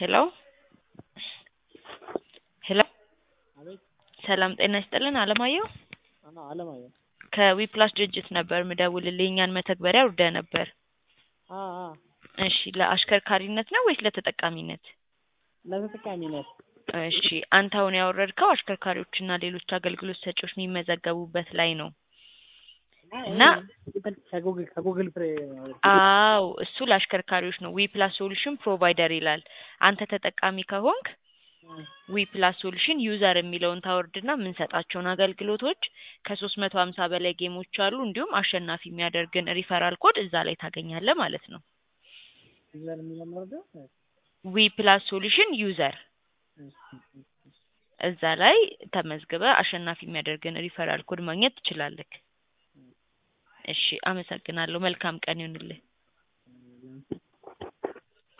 ሄሎ ሄሎ አቤት ሰላም ጤና ይስጥልን አለማየሁ አና አለማየሁ ከዊፕላስ ድርጅት ነበር ምደውልልህ እኛን መተግበሪያ አውርደህ ነበር አ አ እሺ ለአሽከርካሪነት ነው ወይስ ለተጠቃሚነት ለተጠቃሚነት እሺ አንተ አሁን ያወረድከው አሽከርካሪዎችና ሌሎች አገልግሎት ሰጪዎች የሚመዘገቡበት ላይ ነው እና ከጉግል ከጉግል ፍሬ አዎ እሱ ለአሽከርካሪዎች ነው ዊ ፕላስ ሶሉሽን ፕሮቫይደር ይላል አንተ ተጠቃሚ ከሆንክ ዊ ፕላስ ሶሉሽን ዩዘር የሚለውን ታወርድና የምንሰጣቸውን አገልግሎቶች ከሶስት መቶ ሀምሳ በላይ ጌሞች አሉ እንዲሁም አሸናፊ የሚያደርግን ሪፈራል ኮድ እዛ ላይ ታገኛለህ ማለት ነው ዩዘር የሚለው ወርዶ ዊ ፕላስ ሶሉሽን ዩዘር እዛ ላይ ተመዝግበ አሸናፊ የሚያደርግን ሪፈራል ኮድ ማግኘት ትችላለህ እሺ አመሰግናለሁ መልካም ቀን ይሁንልህ